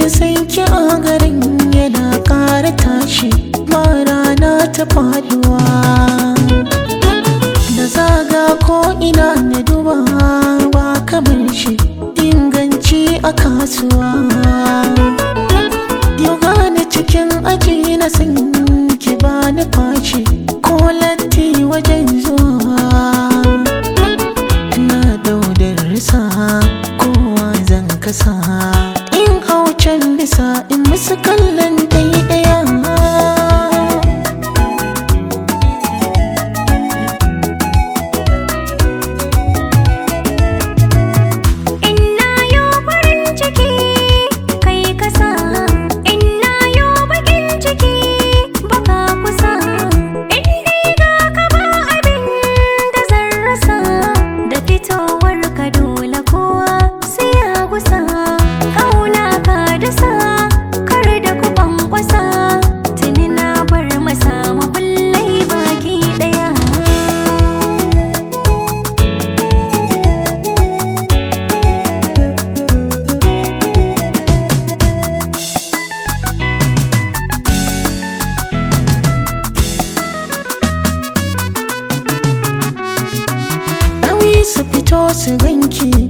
san ki a garin yana ƙara tashi ba rana ta faduwa da zaga ko ina na duba ba kamar shi inganci a kasuwa yau gane cikin aji na san ki ba ni fashi ko latti wajen zuwa ina daudar risa kowa zan kasa in haucen bisa in musu kallon ɗaya Inna yo farin ciki kai kasa Inna yo bakin ciki baka kusa In dai ga ka ba abin da zan rasa Da fitowar ka dole kowa sai ya gusa Kauna ka dasa kar da ku kwankwasa Tuni na bar masa makullai baki daya nauyi su fito su ganki